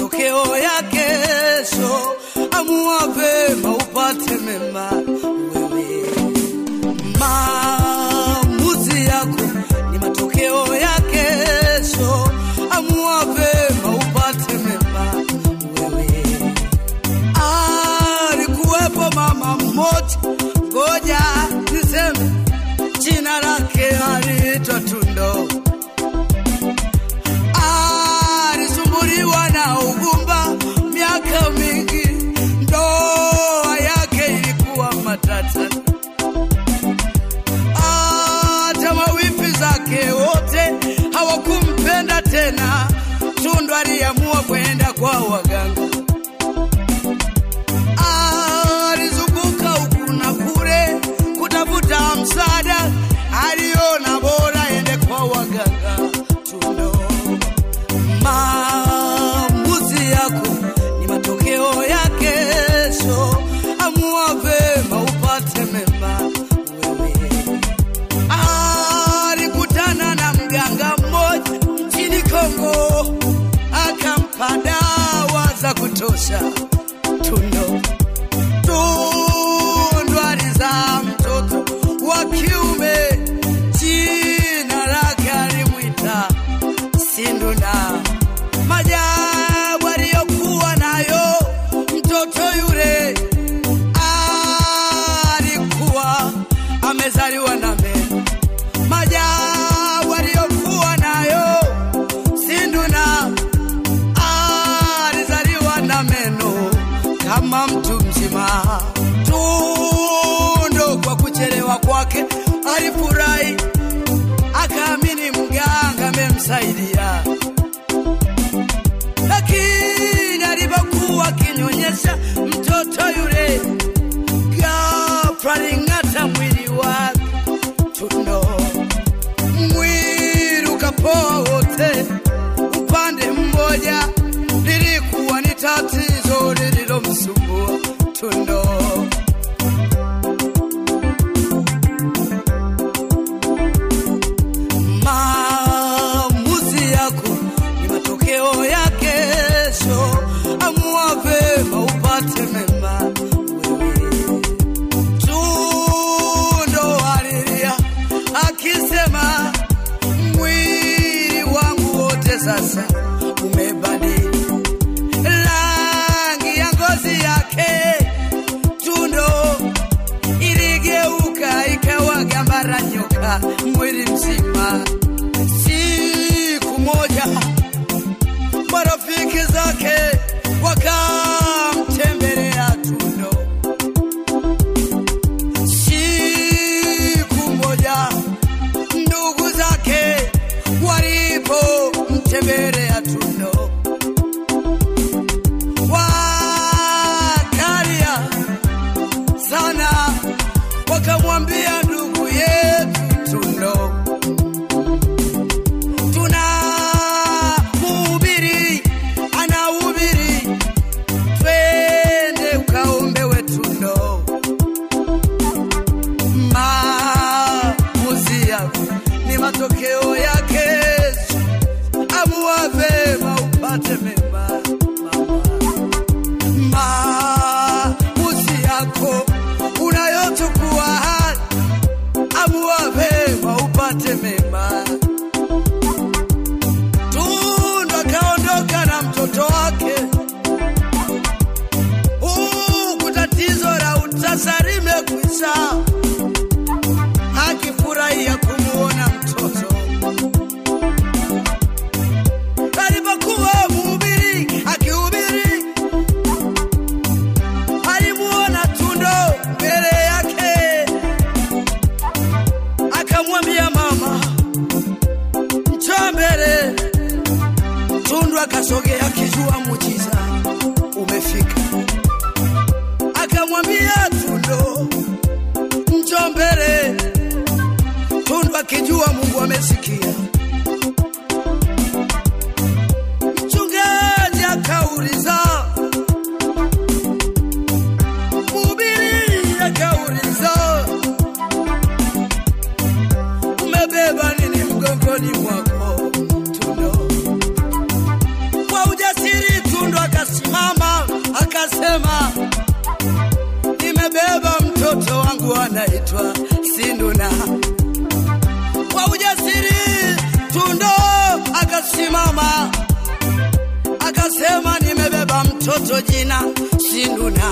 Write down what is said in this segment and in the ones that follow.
matokeo ya kesho. Amua vema upate mema wewe. Maamuzi yako ni matokeo ya kesho. Amua vema upate mema wewe. Alikuwepo mama mmoja, ngoja niseme jina lake aliitwa Tundo. Alisumbuliwa na ugumba miaka mingi, ndoa yake ilikuwa matata. Hata mawifi zake wote hawakumpenda tena. Tundu aliamua kwenda kwa waganga. Alizunguka huku na kule kutafuta msaada, aliona bora ende kwa waganga. Tundo, maamuzi yako ni matokeo ya kesho. Amua vema upate mema wewe. Alikutana na mganga mmoja nchini Kongo, akampa dawa za kutosha. Tundo Tundu alizaa mtoto wa kiume, jina lake alimwita Sinduna. Majabu aliyokuwa nayo mtoto yule, alikuwa amezaliwa na meno. Majabu aliyokuwa nayo Sinduna, alizaliwa na meno kama mtu mzima. Tundo kwa kuchelewa kwake alifurahi, akaamini mganga amemsaidia, lakini alipokuwa akinyonyesha mtoto yule, ghafla aling'ata mwili wake. Tundo mwili ukapoa wote upande mmoja, lilikuwa ni tatizo lililomsumbua Tundo. Maamuzi yako ni matokeo ya kesho. Amua vema upate mema wewe. Tundo alilia akisema, mwili wangu wote sasa umebadili rangi ya ngozi yake. Tundo iligeuka ikawa gambara nyoka mwili mzima. Siku moja marafiki zake wakamtembelea Tundo. Siku moja ndugu zake walipomtembelea Tundo, wakalia sana, wakamwambia ndugu yetu Tundo, tuna mhubiri anahubiri, twende ukaombewe Tundo. Maamuzi yako ni matokeo ya kesho. Amua vema upate mema mama. Maamuzi yako unayochukua, amua vema upate mema. Tundu akaondoka na mtoto wake, huku tatizo la utasa limekwisha, akifurahia kumuona mtoto alipokuwa mhubiri akihubiri, alimuona Tundo mbele yake, akamwambia mama, njoo mbele. Tundu akasogea akijua muujiza umefika, akamwambia Tundo, njoo mbele. Tundu akijua Mungu amesikia. Mchungaji akauliza, mhubiri akauliza, umebeba nini mgongoni mwako? Tundo kwa ujasiri, Tundo anaitwa Sinduna. Kwa ujasiri Tundo akasimama akasema, nimebeba mtoto jina Sinduna.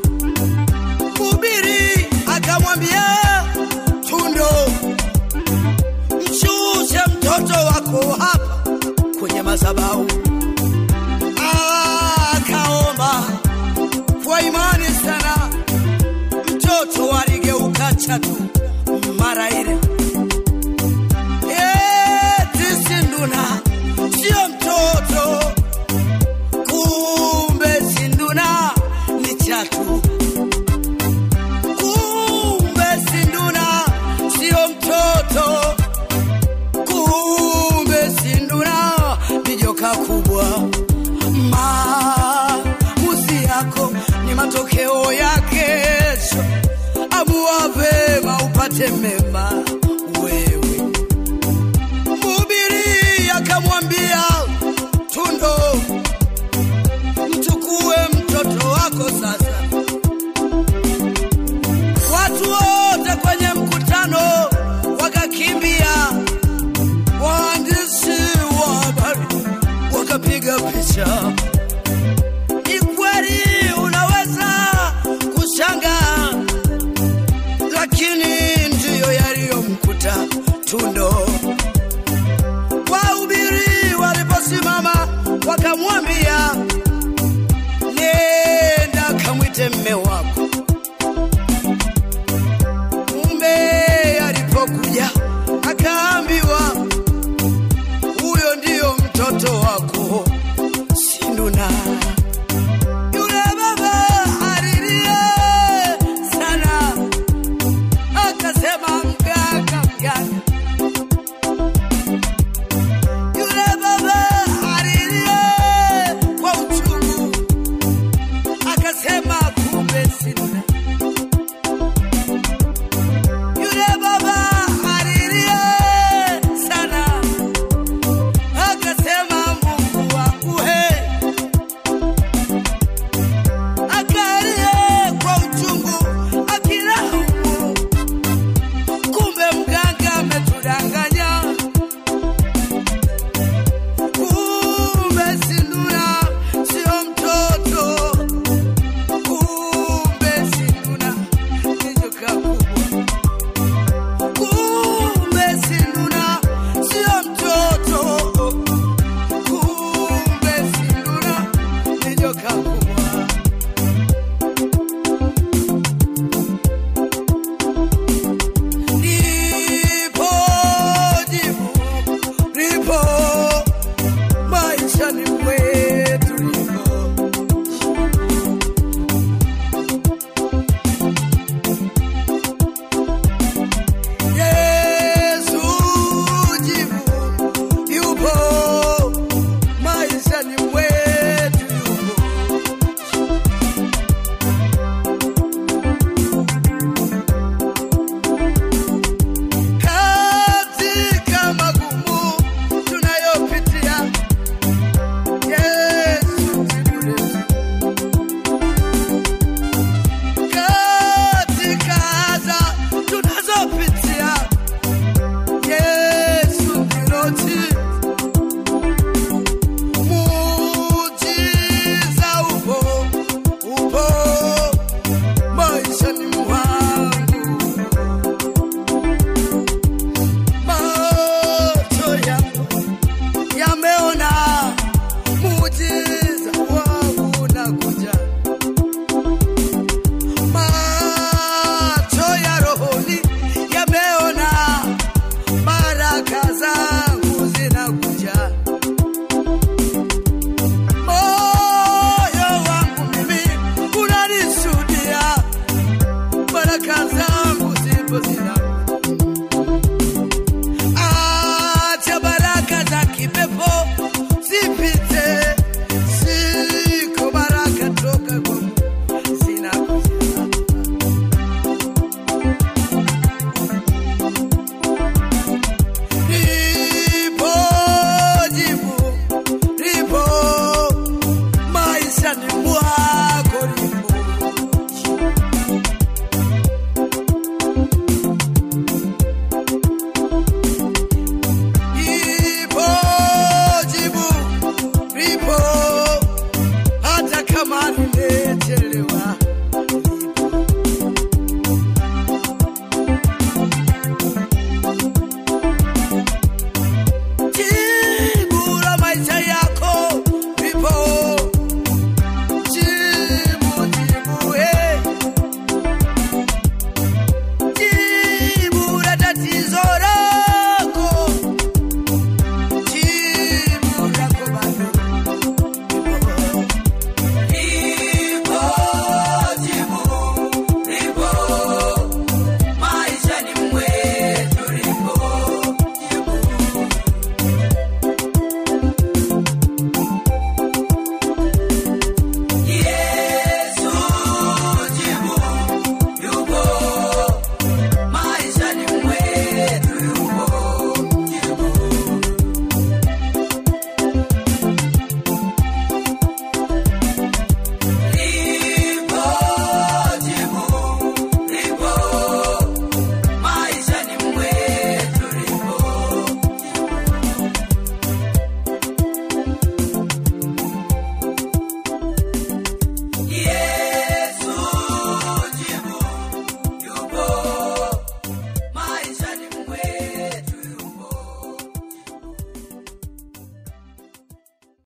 Mhubiri akamwambia Tundo, mshushe mtoto wako hapa kwenye madhabahu. Akaomba kwa imani sana, mtoto aligeuka chatu mara ile. Eti Sinduna sio mtoto, kumbe Sinduna ni chatu. Kumbe Sinduna sio mtoto, kumbe Sinduna ni joka kubwa. Maamuzi yako ni matokeo ya kesho. Amua vema upate mema wewe. Mhubiri akamwambia Tundo, mchukue mtoto wako sasa. Watu wote kwenye mkutano wakakimbia, waandishi wa habari wakapiga picha. Ni kweli unaweza kushangaa, lakini ndiyo yaliyomkuta Tundo. Wahubiri waliposimama wakamwambia, nenda kamwite mme wako